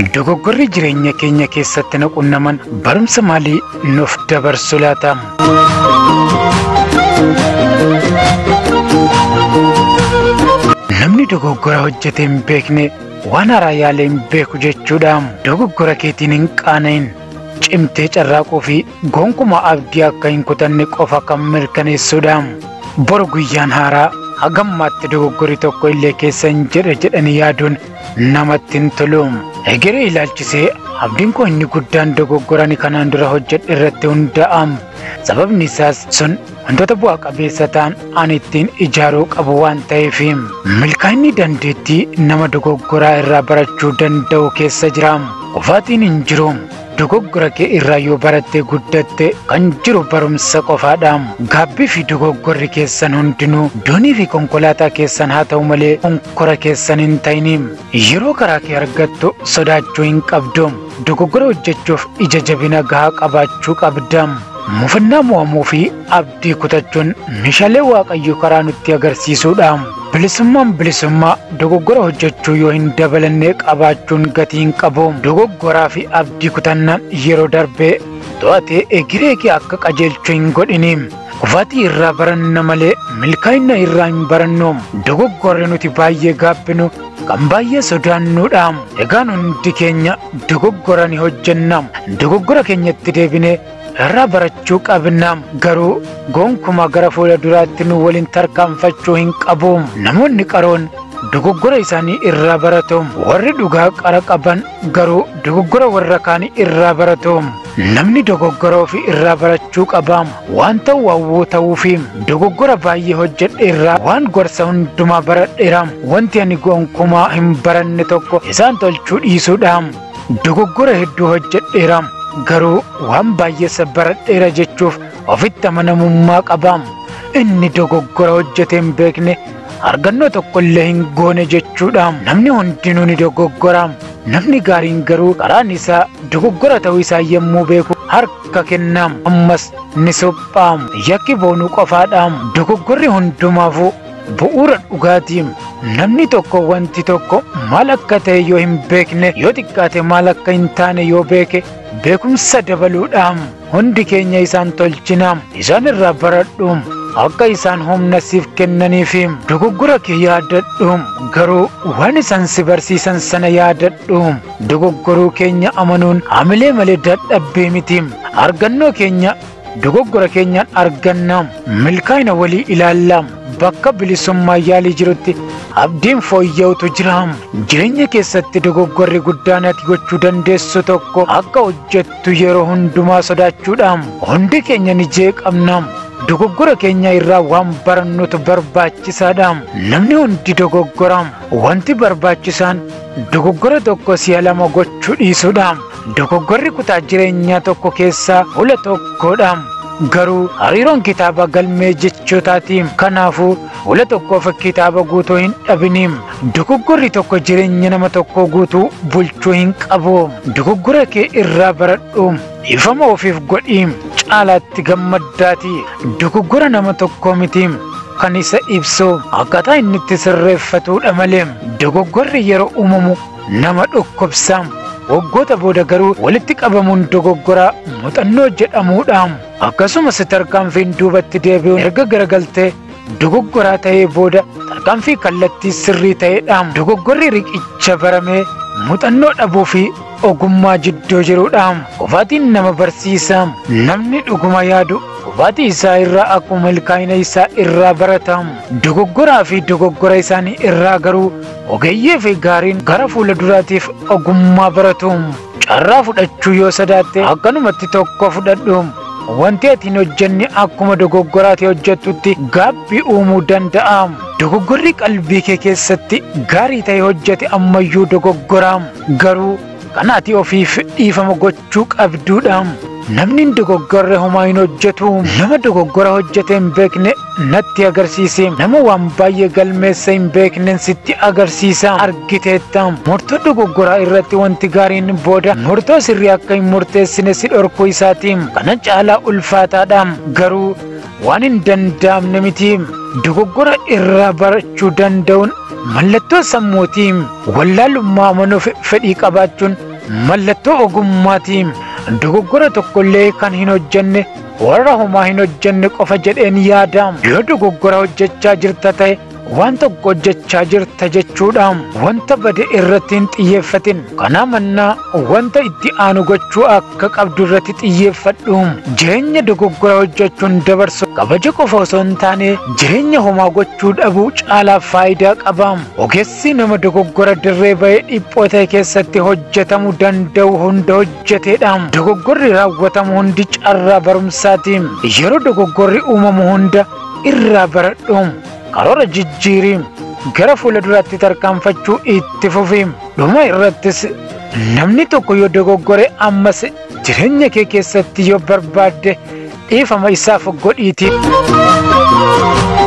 Dogoggorri jireenya keenya keessatti nu qunnaman barumsa maalii nuuf dabarsu laata? Namni dogoggora hojjetee hin beekne waan haaraa yaalee hin beeku jechuudha. Dogoggora keetiin hin qaana'in. Cimtee carraaquu fi gonkumaa abdii akka hin kutanne qofa kan mirkaneessudha. Boru guyyaan haaraa hagammaatti dogoggorri tokko illee keessa hin jedhe jedhanii yaaduun namatti hin tolu. Egeree ilaalchisee abdiin koo inni guddaan dogoggorani kanaan dura hojjedhe irratti hundaa'a. Sababni isaas sun wantoota bu'aa qabeessa ta'an ani ittiin ijaaruu qabu waan ta'eef milkaa'inni dandeettii nama dogoggoraa irraa barachuu danda'u keessa jira. Qofaatiin hin jiru. Dogoggora kee irraa yoo barattee guddatte kan jiru barumsa qofaadha. Gaabbii fi dogoggorri keessan hundinuu doonii fi konkolaataa keessan haa ta'u malee konkora keessan hin ta'in. Yeroo karaa kee argattu sodaachuu hin qabdu. Dogoggora hojjechuuf ija jabina gahaa qabaachuu qabda. Mufannaa mo'amuu fi abdii kutachuun meeshaalee waaqayyo karaa nutti agarsiisudha. Bilisummaan bilisummaa dogoggora hojjechuu yoo hin dabalanne qabaachuun gatii hin qabu. Dogoggoraa fi abdii kutannaan yeroo darbee to'atee egeree kee akka qajeelchuu hin godhini. Kufaatii irraa baranna malee milkaa'ina irraa hin barannu. Dogoggorri nuti baay'ee gaabbinu kan baay'ee sodaannuudha. Egaan hundi keenya dogoggora ni hojjenna. Dogoggora keenyatti deebinee irraa barachuu qabna garuu gonkumaa gara fuula duraatti nu waliin tarkaanfachuu hin qabu namoonni qaroon dogoggora isaanii irraa baratu warri dhugaa qara qaban garuu dogoggora warra kaanii irraa baratu namni dogoggora ofii irraa barachuu qaba waan ta'u hawwuu ta'uu fi dogoggora baay'ee hojjedhe irraa waan gorsa hundumaa baradheera wanti ani gonkumaa hin baranne tokko isaan tolchuu dhiisuudha dogoggora hedduu hojjedheera garuu waan baay'ee baradheera jechuuf ofitti amanamummaa qaba. Inni dogoggora hojjetee hin beekne argannoo tokko illee hin goone jechuudha. Namni hundinuu ni dogoggora. Namni gaariin garuu karaan isaa dogoggora ta'uu isaa yommuu beeku harka kennaam ammas ni suphaam. Yakki boonuu qofaadha. Dogoggorri hundumaafuu bu'uura dhugaatii namni tokko wanti tokko maal akka ta'e yoo hin beekne yoo xiqqaate maal akka hin taane yoo beeke beekumsa dabaluudhaan hundi keenya isaan tolchina isaan irraa baradhu akka isaan humna siif kennaniif dogoggora kee yaadadhu garuu waan isaan si barsiisan sana yaadadhu dogoggoruu keenya amanuun hamilee malee dadhabbii miti argannoo keenya dogoggora keenyaan arganna milkaa'ina walii ilaalla bakka bilisummaa yaalii jirutti abdiin fooyya'utu jira jireenya keessatti dogoggorri guddaan ati gochuu dandeessu tokko akka hojjettu yeroo hundumaa sodaachuudha hundi keenya ni jeeqamna dogoggora keenya irraa waan barannutu barbaachisaadha namni hundi dogoggora wanti barbaachisaan dogoggora tokko si'a lama gochuu dhiisuudha dogoggorri kutaa jireenyaa tokko keessaa fuula tokkodha garuu hariiroon kitaaba galmee jechootaati kanaafuu fuula tokkoof kitaaba guutuu hin dhabiniim dogoggorri tokko jireenya nama tokkoo guutuu bulchuu hin qabu dogoggora kee irraa baradhu ifama ofiif godhiim caalaatti gammaddaati dogoggora nama tokkoo mitiim kan isa ibsu akkaataa inni itti sirreeffatuudha malee dogoggorri yeroo uumamu nama dhukkubsaam waggoota booda garuu walitti qabamuun dogoggoraa muuxannoo jedhamuudha. Akkasumas tarkaanfiin duubatti deebi'uun erga garagaltee dogoggoraa ta'ee booda tarkaanfii kallattii sirrii ta'eedha. Dogoggorri riqicha baramee muuxannoo dhabuu fi ogummaa jidduu jiruudha. Qofaatiin nama barsiisa. Namni dhuguma yaadu qofaatii isaa irraa akkuma milkaa'ina isaa irraa barata. Dogoggoraa fi dogoggora isaanii irraa garuu ogeeyyii fi gaariin gara fuula duraatiif ogummaa baratu. Carraa fudhachuu yoo sodaatte akkanumatti tokko fudhadhu. Wanti ati hin hojjenne akkuma dogoggoraati hojjettutti gaabbii uumuu danda'a. Dogoggorri qalbii kee keessatti gaarii ta'e hojjete ammayyuu dogoggoraa. Garuu kan ati ofiif dhiifama gochuu qabduudha. Namni dogoggorre homaa hin hojjetu. Nama dogoggora hojjete hin beekne natti agarsiise. Nama waan baay'ee galmeessa hin beekne sitti agarsiisa. Argiteetta. Murtoo dogoggoraa irratti wanti gaariin booda murtoo sirrii akka hin murteessine si dhorkuu isaati. Kana caalaa ulfaataadha. Garuu waan hin danda'amne miti. Dogoggora irraa barachuu danda'uun mallattoo sammuuti. Wallaalummaa amanuuf fedhii qabaachuun mallattoo ogummaatiin dogoggora tokkollee kan hin hojjenne warra homaa hin hojjenne qofa jedheen yaadaam yoo dogoggora hojjechaa jirta ta'e waan tokko hojjechaa jirta jechuudhaan wanta bade irratti hin xiyyeeffatin kana mannaa wanta itti aanu gochuu akka qabdu irratti xiyyeeffadhu jireenya dogoggora hojjechuun dabarsu kabaja qofa osoo hin taane jireenya homaa gochuu dhabuu caalaa faayidaa qabaam ogeessi nama dogoggora dirree ba'ee dhiphoo ta'e keessatti hojjetamuu danda'u hunda hojjeteedhaam dogoggorri raawwatamu hundi carraa barumsaatiin yeroo dogoggorri uumamu hunda irraa baradhuum karoora jijjiiriim gara fuula duraatti tarkaanfachuu itti fufiim dhuma irrattis namni tokko yoo dogoggore ammas jireenya kee keessatti yoo barbaadde dhiifama isaaf godhiitii.